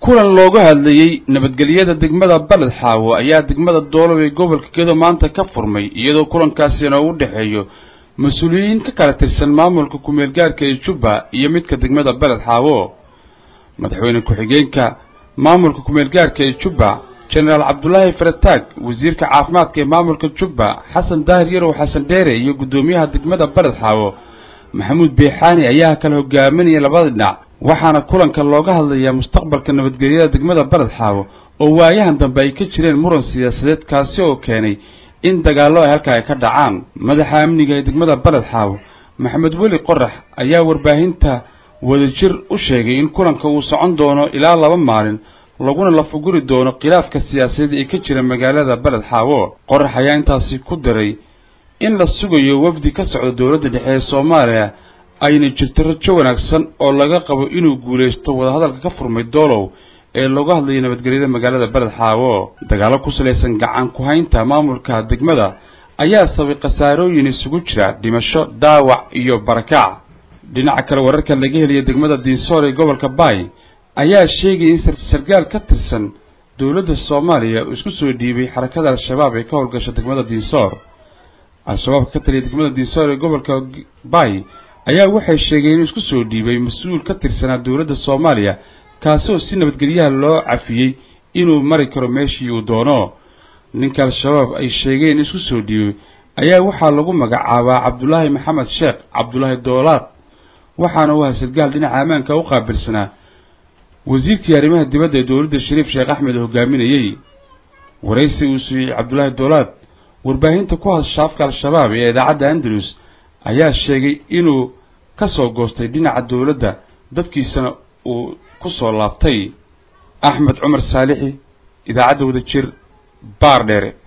kulan looga hadlayey nabadgelyada degmada baled xaawo ayaa degmada doolow ee gobolka gedo maanta ka furmay iyadoo kulankaasina u dhexeeyo mas-uuliyiin ka kala tirsan maamulka kumeel gaarka ee jubba iyo midka degmada baled xaawo madaxweyne ku-xigeenka maamulka kumeel gaarka ee jubba jenaraal cabdulaahi farataag wasiirka caafimaadka ee maamulka jubba xasan daahir yarow xasan dheere iyo guddoomiyaha degmada baled xaawo maxamuud beexaani ayaa kala hogaaminaya labada dhinac waxaana kulanka looga hadlayaa mustaqbalka nabadgelyada degmada baled xaawo oo waayahan dambe ay ka jireen muran siyaasadeed kaasi oo keenay in dagaallo ay halka ay ka dhacaan madaxa amniga ee degmada baled xaawo maxamed weli qorax ayaa warbaahinta wadajir u sheegay in kulanka uu socon doono ilaa laba maalin laguna lafuguri doono khilaafka siyaasadeed ee ka jira magaalada baled xaawo qorax ayaa intaasi ku daray in la sugayo wafdi ka socda dowladda dhexe ee soomaaliya ayna jirto rajo wanaagsan oo laga qabo inuu guulaysto wadahadalka ka furmay doolow ee looga hadlayo nabadgelyada magaalada baled xaawo dagaallo ku salaysan gacan ku-haynta maamulka degmada ayaa sabay khasaarooyin isugu jira dhimasho dhaawac iyo barakac dhinaca kale wararka laga heliya degmada diinsoor ee gobolka baay ayaa sheegaya in sargaal ka tirsan dowladda soomaaliya uu isku soo dhiibay xarakada al-shabaab ee ka howlgasha degmada diinsoor al-shabaabka ka taliya degmada diinsoor ee gobolka baay ayaa waxay sheegeen inuu isku soo dhiibay mas-uul ka tirsanaa dowladda soomaaliya kaasoo si nabadgelyaha loo cafiyey inuu mari karo meeshii uu doono ninka al-shabaab ay sheegeen in isku soo dhiibay ayaa waxaa lagu magacaabaa cabdulaahi maxamed sheekh cabdulaahi doolaad waxaana u ahaa sargaal dhinaca ammaanka u qaabilsanaa wasiirkii arrimaha dibadda ee dowladda shariif sheekh axmed oo hogaaminayey waraysi uu siiyey cabdulaahi doolaad warbaahinta ku hadasha afka al-shabaab ee idaacadda andalus ayaa sheegay inuu ka soo goostay dhinaca dowladda dadkiisana uu ku soo laabtay axmed cumar saalixi idaacadda wadajir baar dheere